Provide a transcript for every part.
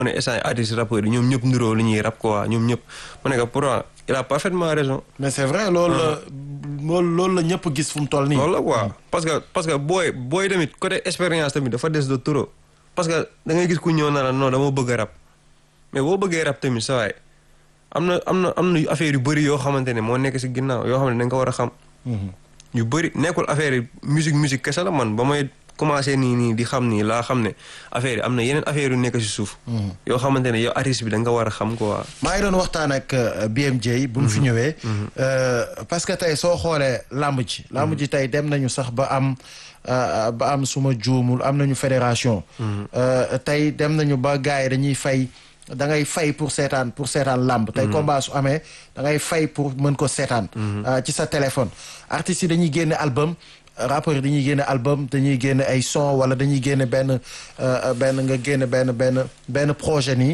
mu ne instant artistes rappeurs yi ñoom ñëpp niroo li ñuy rap quoi ñoom ñëpp mu ne que pourtant il a parfaitement raison. mais c'est vrai loolu la loolu loolu la ñëpp gis fu mu toll nii. loolu la quoi parce que parce que booy booy tamit côté expérience tamit dafa des de trop parce que da ngay gis ku ñëw na la non dama bëgg a rap mais boo bëggee rap tamit sa waay am na am na am na affaire yu bëri yoo xamante ne moo nekk si ginnaaw yoo xam ne da nga ko war a xam. yu bëri nekkul affaire yi musique musique kese la man ba may commencé nii nii di xam nii laa xam ne affaire yi am na yeneen affaire yu nekk si suuf. yoo xamante ne yow artiste bi da nga war a xam quoi. maa ngi doon waxtaan ak BMJ. bu mu fi ñëwee. parce que tey soo xoolee làmb ji. làmb ji tey dem nañu sax ba am ba am suma juumul am nañu fédération. tey dem nañu ba gars yi dañuy fay. da ngay fay pour seetaan pour seetaan làmb tey combat su amee da ngay fay pour mën ko seetaan ci sa téléphone artistes yi dañuy génne album rappeurs yi dañuy génne album dañuy génne ay son wala dañuy génne benn benn nga génne benn benn benn projet nii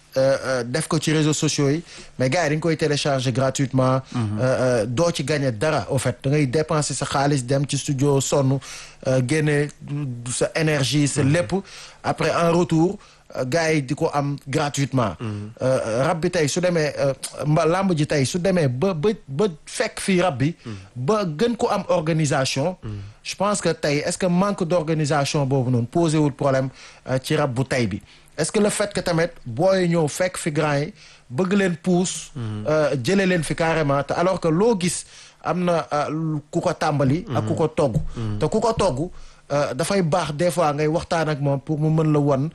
def ko ci réseaux sociaux yi mais gars yi dañ koy télécharger gratuitement doo ci gagner dara au fait da ngay dépenser sa xaalis dem ci studio sonn génne sa énergie sa lépp après en retour gars yi di ko am gratuitement rab bi tey su demee mba làmb ji tey su demee ba ba ba fekk fii rab bi ba gën ko am organisation je pense que tey est-ce que manque d'organisation boobu noonu posé wul problème ci rab bu tey bi est-ce que le fait que tamit booy ñëw fekk fi grand yi bëgg leen pousse jëlee leen fi carrément te alors que loo gis am na ku ko tàmbali ak ku ko togg te ku ko togg dafay baax des fois ngay waxtaan ak moom pour mu mën la won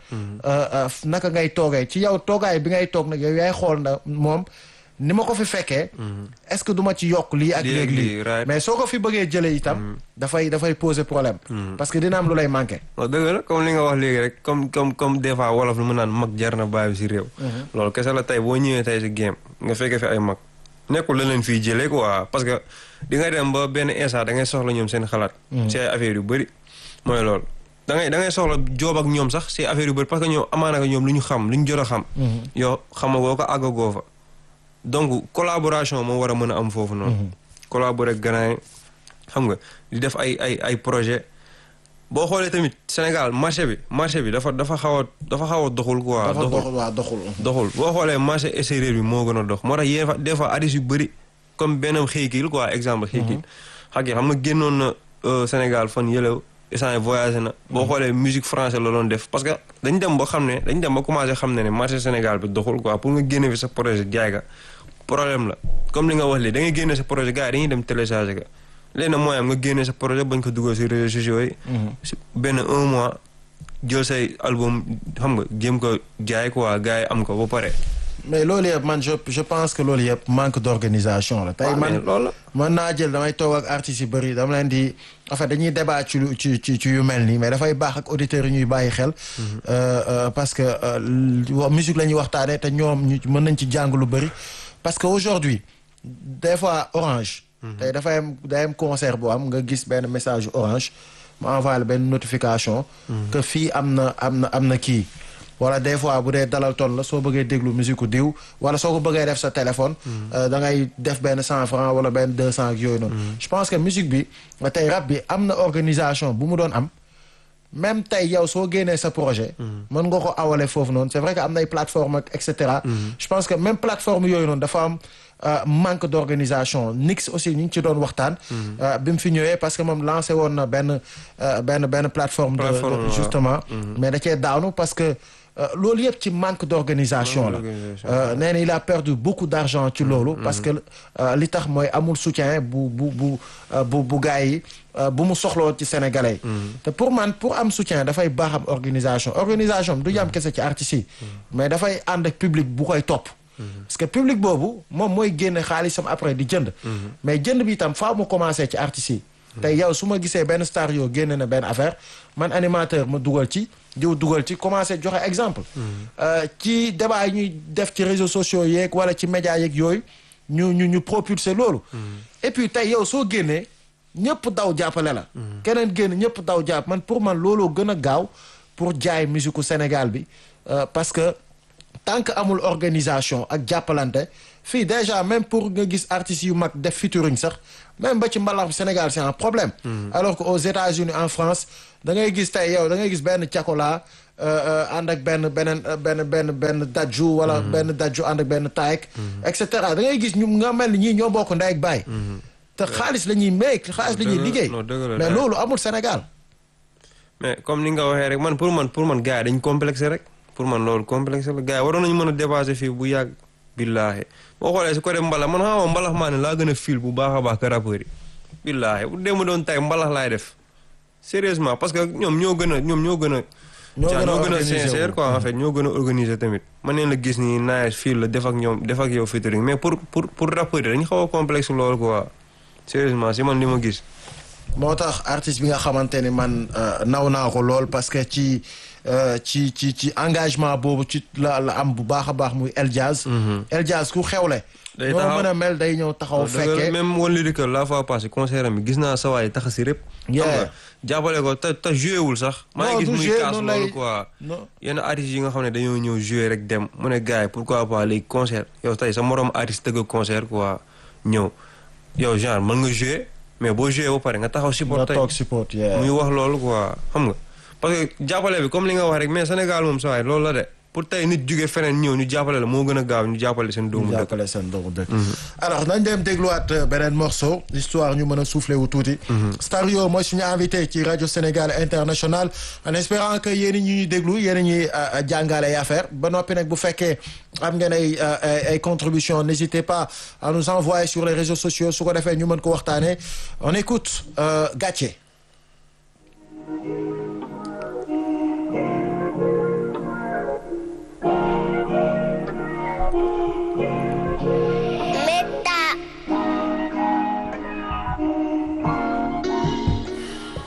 naka ngay toogee ci yow toogaay bi ngay toog nag yow yaay xool na moom ni ma ko fi fekkee est-ce que du ma ci yokk lii ak léegi lii mais soo ko fi bëggee jëlee itam dafay dafay poser problème parce que dina am lu lay manqué waaw dëgg la comme li nga wax léegi rek comme comme comme des fois wolof lu mu naan mag jar na bàyyi si réew loolu kese la tey boo ñëwee tey si game nga fekkee fi ay mag nekkul la leen fii jëlee quoi parce que di nga dem ba benn instant da ngay soxla ñoom seen xalaat si ay affaires yu bëri mooy loolu da ngay da ngay soxla joob ak ñoom sax si affaire yu bëri parce que ñoom amaana ñoom lu ñu xam lu ñu jot a xam. yow xamagoo ko àggagoo fa. donc collaboration moo war a mën a am foofu noonu. collaborer ak gannaaw xam nga di def ay ay ay projet boo xoolee tamit Sénégal marché bi marché bi dafa dafa xaw a dafa xaw a doxul quoi. dafa doxul waaw doxul. doxul boo xoolee marché extérieur bi moo gën a dox moo tax yéen fa des fois artistes yu bëri comme benn xëykil quoi exemple xëykil. xam nga xam nga génnoon na Sénégal fan yële. instant voyagé na boo xoolee musique français la doon def parce que dañ dem ba xam ne dañ dem ba commencé xam ne ne marché Sénégal bi doxul quoi pour nga génne fi sa projet jaay ga problème la comme li nga wax lii da ngay génne sa projet gars yi dañuy dem télécharger ga léegi nag mooy am nga génne sa projet bañ ko dugal si réseaux sociaux yi benn un mois jël say album xam nga jéem ko jaay quoi gars yi am ko ba pare mais loolu yëpp man je je pense que loolu yëpp manque d'organisation la. tey man loolu mën naa jël damay toog ak artistes yu bëri dama leen di en fait dañuy débat ci ci ci ci yu mel nii mais dafay baax ak auditeurs yi ñuy bàyyi xel. parce que musique la ñuy waxtaanee te ñoom ñu mën nañ ci jàng lu bëri. parce que aujourd'hui des fois orange. tey dafay am day am concert boo am nga gis benn message orange ma envoyé benn notification. que fii am na am na am na kii. wala des fois bu dee dalal ton la soo bëggee déglu musique diw wala soo ko bëggee def sa téléphone. da ngay def benn cent franc wala benn deux cent ak yooyu noonu. je pense que musique bi tey rap bi am na organisation bu mu doon am. même tey yow soo génnee sa projet. mën nga ko awale foofu noonu c'est vrai que am na ay plateformes ak et cetera. je pense que même plateforme yooyu noonu dafa am manque d'organisation Nix aussi ñu ngi ci doon waxtaan. bi mu fi ñëwee parce que moom lancé woon na benn benn benn plateforme. de justement. mais da cee daanu parce que. loolu yëpp ci manque d'organisation la nee na il a perdu beaucoup d'argent ci loolu parce que li tax mooy amul soutien bu bu bu bu bu gars yi bu mu soxloo ci sénégalais yi te pour man pour am soutien dafay baax am organisation organisation du yam kese ci artistes yi mais dafay ànd ak public bu koy topp parce que public boobu moom mooy génne xaalisam après di jënd mais jënd bi itam faaw mu commencer ci artistes yi tey yow su ma gisee benn star yoo génne na benn affaire man animateur ma dugal ci diw dugal ci commencé joxe exemple ci débat yi ñuy def ci réseaux sociaux yeeg wala ci médias yeeg yooyu ñu ñu ñu propulser loolu et puis tey yow soo génnee ñëpp daw jàppale la keneen génn ñëpp daw jàpp man pour man looloo gën a gaaw pour jaay musique Sénégal bi parce que tant que amul organisation ak jàppalante fii déjà même pour nga gis artistes yu mag def featuring sax même ba ci mbalax bi Sénégal c'est un problème alors que aux États-Unis en France da ngay gis tey yow da ngay gis benn cakola ànd ak benn beneen benn benn benn dajju wala benn dajju ànd ak benn taayek et cetera da ngay gis ñu nga mel ni ñii ñoo bokk ndey ak baay te xaalis la ñuy make xaalis la ñuy liggéey mais loolu amul Sénégal mais comme ni nga waxee rek man pour man pour man gars yi dañ complexé rek pour man loolu complexe la gars yi waroon nañu mën a dépasser fii bu yàgg billaahi boo xoolee su ko def mbalax man xama mbalax maa ne laa gën a fil bu baax a baax que rappeurs yi billaahi bu dee ma doon tay mbalax laay def sérieusement parce que ñoom ñoo gën a ñoom ñoo gën a ñoo gën a sincère quoi en fait ñoo gën a organiser tamit man neen la gis nii nice fil la def ak ñoom def ak yow featuring mais pour pour pour rappeurs yi dañu xaw a complexe loolu quoi sérieusement si man li ma gis moo tax artiste bi nga xamante ni man naw naa ko lool parce que ci ci ci ci engagement boobu ci la la am bu baax a baax muy El Jazz. El Jazz ku xewle. day noo mën a mel day ñëw taxaw fekkee même wan lyrique la fois passé concert am bi gis naa sa waay tax si rép. xam nga jàppale ko te te joué wul sax. maa ngi gis muy kaas loolu quoi. yenn artistes yi nga xam ne dañoo ñëw joué rek dem mu ne gars yi pourquoi pas léegi concert yow tey sa morom artiste tëgg concert quoi ñëw yow genre mën nga joué. mais boo joué ba pare nga taxaw support tey toog support muy wax loolu quoi xam nga parce que jàppale bi comme li nga wax rek mais Sénégal moom saa waay loolu la de pour tey nit jóge feneen ñëw ñu jàppale la moo gën a gaaw ñu jàppale seen doomu dëkk. ñu jàppale seen doomu dëkk. alors nañ dem dégluwaat beneen morceau histoire ñu mën a soufflé wu tuuti. Stario mooy suñu invité ci rajo Sénégal international en espérant que yéen ñi ñuy déglu yéen ñuy jàngale ay affaire ba noppi nag bu fekkee am ngeen ay ay contributions n'hésitez pas à nous envoyer sur les réseaux sociaux su ko defee ñu mën ko waxtaanee on écoute Gàcce.